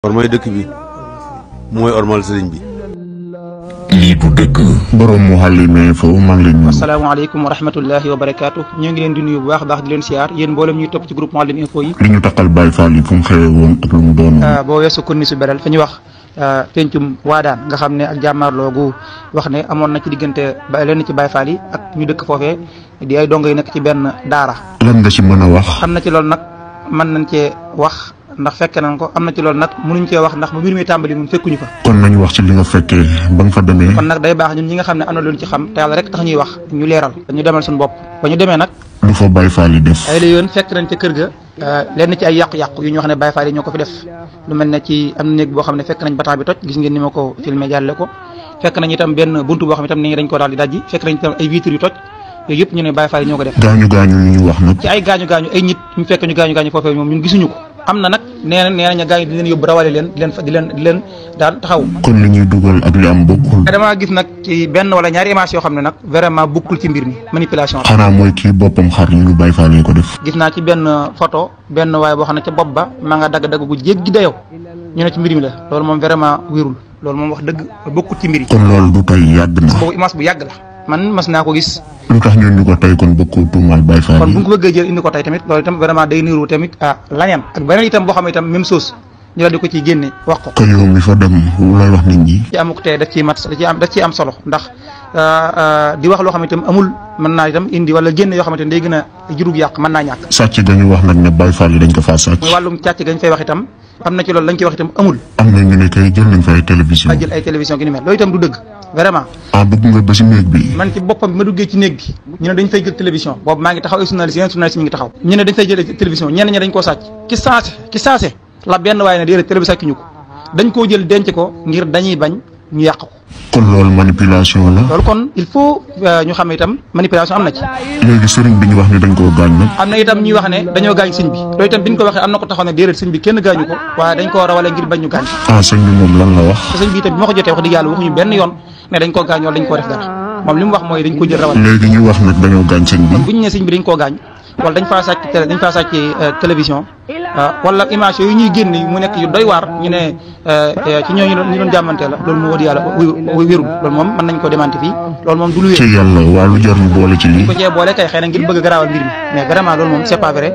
ormay dëkk bi mooy ormal sëriñ bi lii du dëgg borom Mouhalim Info maa ngi leen nuyu asalaamaaleykum wa rahmatullahi wa barakaatu ñoo ngi leen di nuyu bu baax baax di leen siyaar yéen mboolem ñuy topp ci groupe Mouhalim Info yi li ñu takkal Baye Fall yi fu mu xewee woon ak lu mu doon boo weesu konni su beral fa ñu wax pencum waadaan nga xam ne ak jàmmaarloo gu wax ne amoon na ci diggante ba lenn ci Baye Fall yi ak ñu dëkk foofee di ay dongo yi nekk ci benn daara lan nga ci mën a wax xam na ci loolu nag mën nañ cee wax ndax fekke nañ ko am na ci loolu nag mënuñ cee wax ndax ba mbir mi tàmbali ñun fekkuñu fa kon nañu wax ci li nga fekkee ba nga fa demee kon nag day baax ñun ñi nga xam ne am na luñ ci xam te yàlla rek tax ñuy wax ñu leeral dañu demal suñu bopp ba ñu demee nag lu fa Baye Fall yi def ay la yoon fekk nañ ca kër ga lenn ci ay yàqu-yàqu yu ñu wax ne Baye Fall yi ñoo ko fi def lu mel ne ci am na néeg boo xam ne fekk nañ bataa bi toj gis ngeen ni ma ko filmé jàlle ko fekk nañ itam benn buntu boo xam ne itam ni dañ ko daal di dajji fekk nañ itam ay vitres yu toj yooyu yëpp ñu ne Baye Fall yi ñoo ko def gaañu gaañu yu ñu wax nag ci ay gaañu gaañu ay nit ñu fekk ñu gaañu gaañu foofee moom ñun gisuñu ko am na nag nee na nee nañu gaañu di leen yóbbu rawale leen di leen fa di leen di leen daal taxaw kon li ñuy dugal ak li am bokkul damaa gis nag ci benn wala ñaari image yoo xam ne nag vraiment bokkul ci mbir mi manipulation la xanaa mooy kii boppam xar yi ñu Baye Fall yi ko def gis naa ci benn photo benn waaye boo xam ne ca bopp ba maa nga dagg-dagg gu jéggi dayoo ñu ne ci mbir mi la loolu moom vraiment wérul loolu moom wax dëgg bokkul ci mbir yi kon loolu du tey yàgg na boobu image bu yàgg la man mas naa ko gis lu tax ñu indi ko tey kon bëgg koo tuumaal Baye Fall kon bu yi ñu ko bëggee jël indi ko tey tamit loolu itam vraiment day niru tamit ah laneen ak beneen itam boo xam ne itam même chose ñu la di ko ciy génne wax ko ko yow mi fa dem looy wax nit ñi ci amuk tey daf ciy mat da ciy am daf ciy am solo ndax di wax loo xam ne itam amul mën naa itam indi wala génne yoo xamante ne day gën a jurug yàq mën naa ñàkk sàcc ga ñu wax nag ne Baye Fall yi dañ ko faa sàcc muy wàllum càcc gañ fay wax itam am na ci loolu lañ ciy wax itam amul am na ñu ne kay jël nañ fa ay télévision ba jël ay télévision gi ni mel loolu itam du dëgg vraiment ah dugg nga ba si néeg bi man ci boppam bi ma duggee ci néeg bi ñu ne dañ fay jël télévision boobu maa ngi taxaw ay journaliste yeneen journaliste ñu ngi taxaw ñu ne dañ fay jël télévision ñenn ñi dañ koo sàcc ki saase ki saase la benn waaye ne déedéet télé bi sàcc ñu ko dañ koo jël denc ko ngir dañuy bañ ñu yàq ko kon loolu manipulation la loolu kon il faut ñu xam ne itam manipulation am na ci léegi sëriñ bi ñu wax ni dañ koo gaañ nag am na itam ñuy wax ne dañoo gaañ sëñ bi loolu itam bi ñu ko waxee am na ko taxaw ne déedéet sëñ bi kenn gaañu ko waaye dañ koo rawale ngir bañ ñu gaañ ah sëñ bi moom lan la wax te sëñ bi itam bi ma ko jotee wax dëgg yàlla waxuñu benn yoon ne dañ koo gaañ wala dañ koo def dara moom li mu wax mooy dañ ko jël rawale léegi ñu wax nag dañoo gaañ sëñ bi kon bu ñu nee sëñ bi dañ koo gaañ wala dañ faa sàcc télé dañ faa sàcc télévision wala image yooyu ñuy génn mu nekk yu doy waar ñu ne ci ñooñu ñu doon jàmmante la loolu moo wax yàlla wérul loolu moom mën nañ ko démanti fii loolu moom du lu ci wér yàlla waa lu jar ñu boole ci lii ko cee boole kay xëy na ngir bëgg a garaawal mbir mi mais vraiment loolu moom c'est pas vrai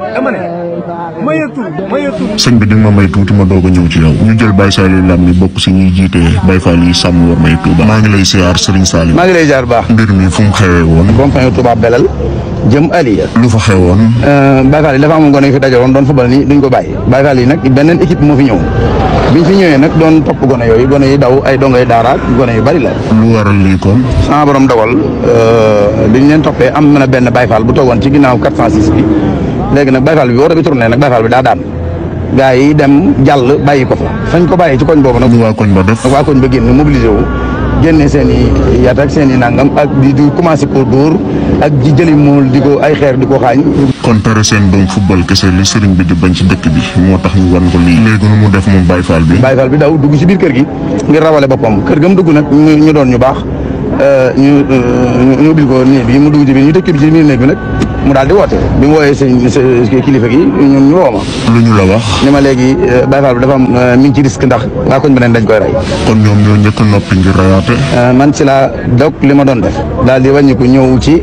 sëñ bi di nga ma may tuuti ma doog a ñëw ci yow ñu jël Baye Saliou Lam mi bokk si ñuy jiite Baye Fall yi sàmm war may Touba maa ngi lay siyaar Serigne Saliou maa ngi lay jaar baax mbir mi fu mu xewee woon rond-point Touba Belal jëm Aliya lu fa xewoon Baye Fall yi dafa amoon gone yu fi dajaloon doon football ni duñ ko bàyyi Baye Fall yi nag beneen équipe moo fi ñëw biñ fi ñëwee nag doon topp gone yooyu gone yi daw ay dongay daara gone yu bari la lu waral lii kon sama borom dogal biñ leen toppee am na benn Baye Fall bu toogoon ci ginnaaw 406 bi léegi nag Baye Fall bi oto bi tourné nag Baye Fall bi daa daan gaa yi dem jàll bàyyi ko fa fañ ko bàyyi ci koñ boobu nag lu waa koñ ba def nag waa koñ ba génn mobilisé wu génne seen i yat ak seen i nangam ak di di commencé ko dóor ak di jëli mool di ko ay xeer di ko xaañ kon tere seen doom football kese li sëriñ bi di bañ ci dëkk bi moo tax ñu wan ko lii léegi nu mu def moom Baye Fall bi Baye Fall bi daw dugg ci biir kër gi ngir rawale boppam kër ga mu dugg nag ñu ñu doon ñu baax ñu ñu ubbil ko néeg bi mu dugg ci biir ñu tëj ko ci biir néeg bi nag mu daal di woote bi mu wooyee sëñ sa kilifa gi ñun ñu woo ma lu ñu la wax ni ma léegi Baye Fall bi dafa am mi ngi ci risque ndax waa koñ beneen dañ koy rey kon ñoom ñoo njëkk a noppi ngir rayaate man ci laa dog li ma doon def daal di wàññi ko ñëw ci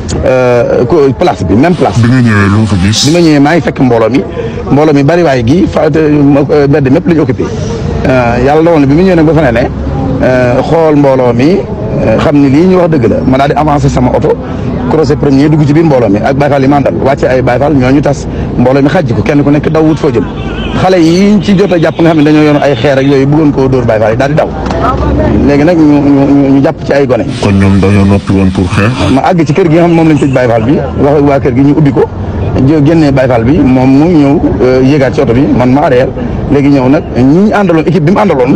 ko place bi même place bi nga ñëwee lu fa bi gis ma ñëwee maa ngi fekk mbooloo mi mbooloo mi bari waay gi fa bedd mépp la ñu occupé yàlla dogal na bi mu ñëwee nag ba fa ne ne xool mbooloo mi xam ni lii ñu wax dëgg la ma daal di avancé sama oto croisé premier dugg ci biir mbooloo mi ak Baye Fall yi mandal wàcce ay Baye Fall ñoo ñu tas mbooloo mi xajji ko kenn ku nekk daw wut foo jëm xale yi ci jot a jàpp nga xam ne dañoo yoon ay xeer ak yooyu bëggoon koo dóor Baye Fall yi daal di daw léegi nag ñu ñu ñu jàpp ci ay gone kon ñoom dañoo noppi woon pour xeex ma àgg ci kër gi nga xam ne moom lañ tëj Baye Fall bi wax ak waa kër gi ñu ubbi ko jë génnee Baye Fall bi moom mu ñëw yéegaat ci oto bi man ma arrière léegi ñëw nag ñi ñu àndaloon équipe bi mu àndaloon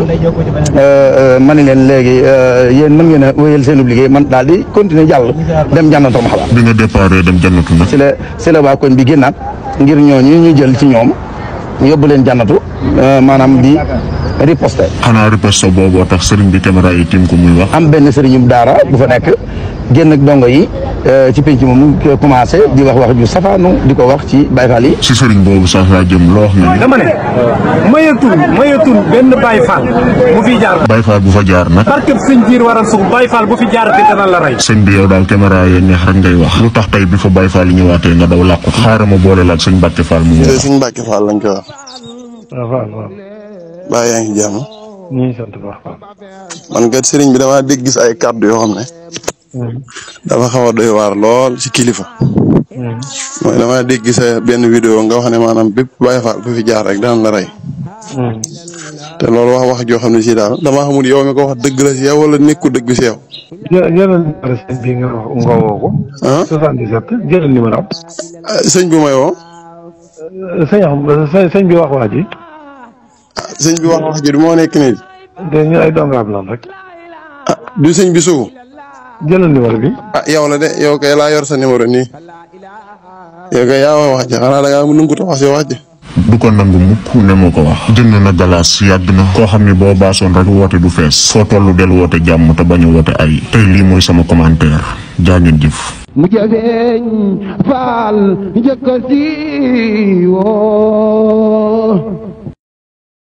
ma ni leen léegi yéen mën ngeen a wéyal seen liggéey man daal di continuer jàll dem jànnatoo ma xalaat bi nga déparé dem jannatu nag si la si la waa koñ bi génnaat ngir ñooñu ñu jël ci ñoom yóbbu leen jànnatu maanaam di riposte xanaa riposte booboo tax sëriñ bi caméra yi tiim ko muy wax am benn sëriñum daara bu fa nekk génn ak dongo yi ci penc moom commencé di wax wax ju safaanu di ko wax ci Baye Fall yi. si sëriñ boobu sax laa jëm loo wax na ni dama ne mayatul mayatul benn Baye Fall bu fi jaar Baye Fall bu fa jaar nag barkeb sëñ jiir waral suuf Baye Fall bu fi jaar te dana la rey sëñ bi yow daal caméra yee neex rek ngay wax lu tax tey bi fa Baye Fall yi ñëwaatee nga daw làqu xaaral ma boole la ak sëñ Mbàkke Fall mu te ñëw suñ Mbàkke Fall lañ koy wax waaw waaw waaw baa yaa ngi jàmm ñu ngi sant bu baax waaw. man kat sëriñ bi damaa dégg gis ay kàddu yoo xam ne dafa xaw a doy waar lool ci kilifa mooy damaa dégg sa benn vidéo nga wax ne maanaam bépp Baye Fall bu fi jaar rek daan la rey te loolu wax wax joo xam ne si daal damaa xamul yow mi ko wax dëgg la si yow wala nekku dëgg si yow jë jëlal numéro sëñ bi nga wax nga woo ko. ah 77 jëlal numéro am. ah, sëñ bi may woo sëñ am sëñ sëñ bi wax waa ji. ah, sëñ bi wax wax ji du moo nekk nii de ñu ay dongaam lan rek. ah du sëñ bi sugu jëlal numéro bi. ah yow la de yow kay laa yor sa numéro nii yow kay yaa wax wax ji xanaa da ngaa mu nangu wax si wax ji du ko nangu mukk ne moo ko wax jënd na galaas yàgg na koo xam ne boo baasoon rek woote du fees foo tollu del woote jàmm te bañ a woote ay tey lii mooy sama commentaire jaa ngeen jëf mu jafeeñ faal njëkk a siiwoo